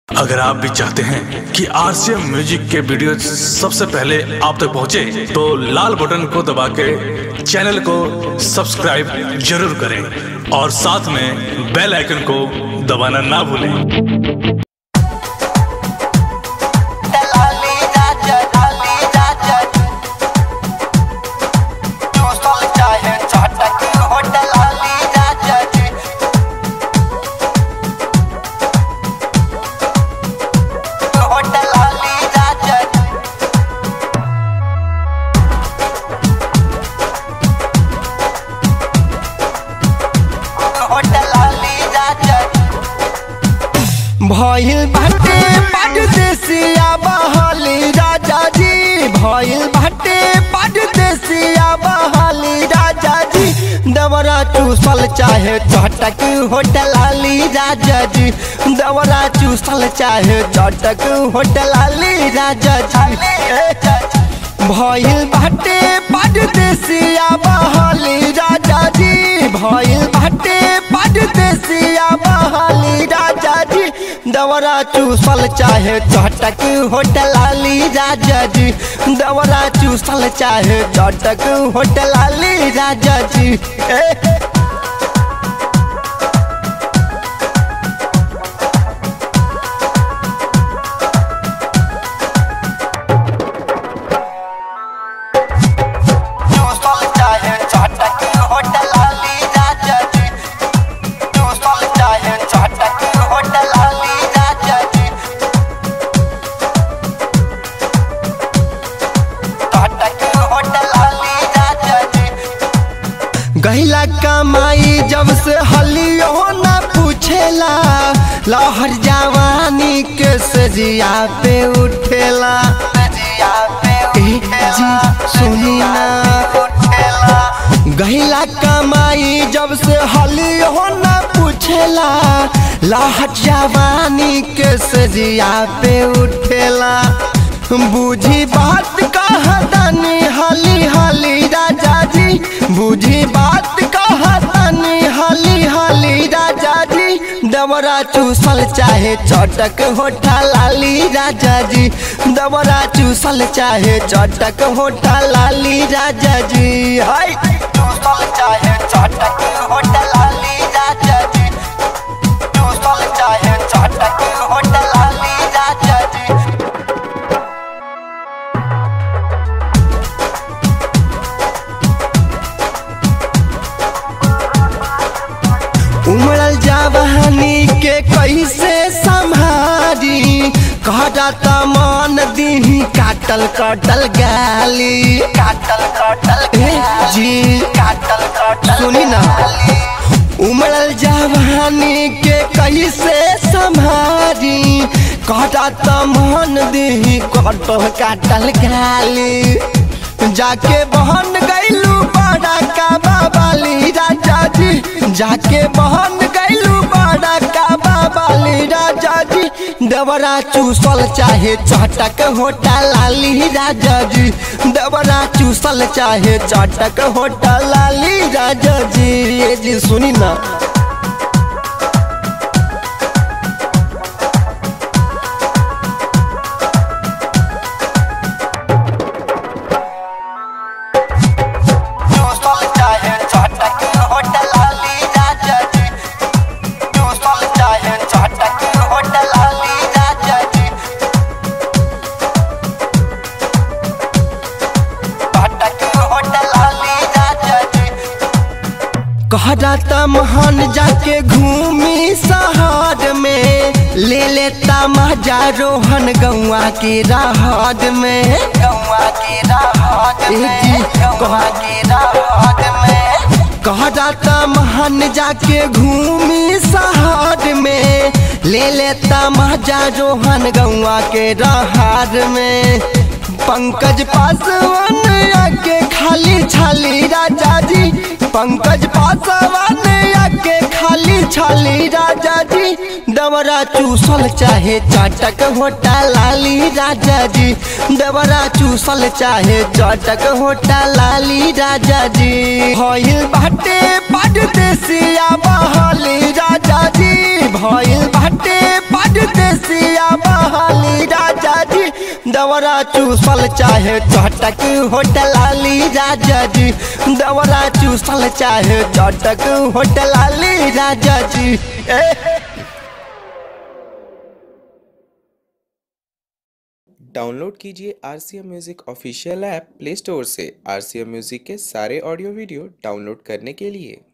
अगर आप भी चाहते हैं कि आरसीएम म्यूजिक के वीडियो सबसे पहले आप तक पहुंचे, तो लाल बटन को दबा के चैनल को सब्सक्राइब जरूर करें और साथ में बेल आइकन को दबाना ना भूलें दलाली राजा दलाली राजा जो सोल चाहे चाटक हो दलाली राजा जी हो दलाली राजा जी हो दलाली राजा जी भइल बाटे परदेसिया बहाली राजा जी भइल बाटे परदेसिया बहाली राजा जी दवरा चूसल चाहे चटक होटल आली राजा जी दवरा चूसल चाहे चटक होटल आली राजा जी भइल बाटे परदेसिया बहाली राजा जी भइल बाटे परदेसिया बहाली राजा जी दवरा चूसल चाहे चटक होटल आली राजा जी दवरा चूसल चाहे चटक होटल आली राजा जी ए, चूसल चाहे चटक होटल आली राजा जी चूसल चाहे चटक होटल आली राजा जी चटक होटल आली राजा जी गहिला कमाई जब से हलियो न पूछेला लहर जवानी के सजिया पे उठेला ए जी सुनी ना गहिला कमाई जब से हलियो न पूछेला लहर जवानी के सजिया पे उठेला बूझी बात कहतनी हाली हाली राजा जी बूझी बात कहतनी हाली हाली राजा जी दवरा चूसल चाहे चटक होठा लाली राजा जी दवरा चूसल चाहे चटक होठा लाली राजा जी हाय चूसल चाहे चटक होठा लाली राजा जी चूसल चाहे चटक होठा लाली राजा जी उमड़ल जवानी के कैसे संभारी कहता मन दीही काटल कटल गाली काटल कटल जी काटल कटल सुनी ना उमड़ल जवानी के कैसे संभारी कहता मन दीही कटल काटल गाली जाके बहन गैलू बड़ा का बाबाली राजा जी जाके बहन गैलू बड़ा का बाबाली राजा जी दवरा चूसल चाहे चटक होटा लाली राजा जी दवरा चूसल चाहे चटक होटा लाली राजा जी ये जी सुनी ना चूसल चाहे चटक होटल आली राजा जी चूसल चाहे चटक होटल आली राजा जी चटक होटल आली राजा जी कहता महान जाके घूमी शहर में ले लेता मजा रोहन गौआ के राहत में गौआ के राहत में गौआ के राहत में कहता महान जाके घूमी शहर में ले लेता मजा रोहन गौआ के राहत में पंकज पासवान आके खाली छाली राजा जी पंकज पासवान आके खाली छाली राजा जी दवरा चूसल चाहे चाटक होटा लाली राजा जी दवरा चूसल चाहे चाटक होटा लाली राजा जी भइल बाटे परदेसिया बहाली राजा जी भइल बाटे विदेशिया बहाली राजा जी दवरा चूसल चाहे चटक होटल आली राजा जी दवरा चूसल चाहे चटक होटल आली राजा जी ए डाउनलोड कीजिए R C M music official app play store से आर सी एम म्यूज़िक के सारे ऑडियो वीडियो डाउनलोड करने के लिए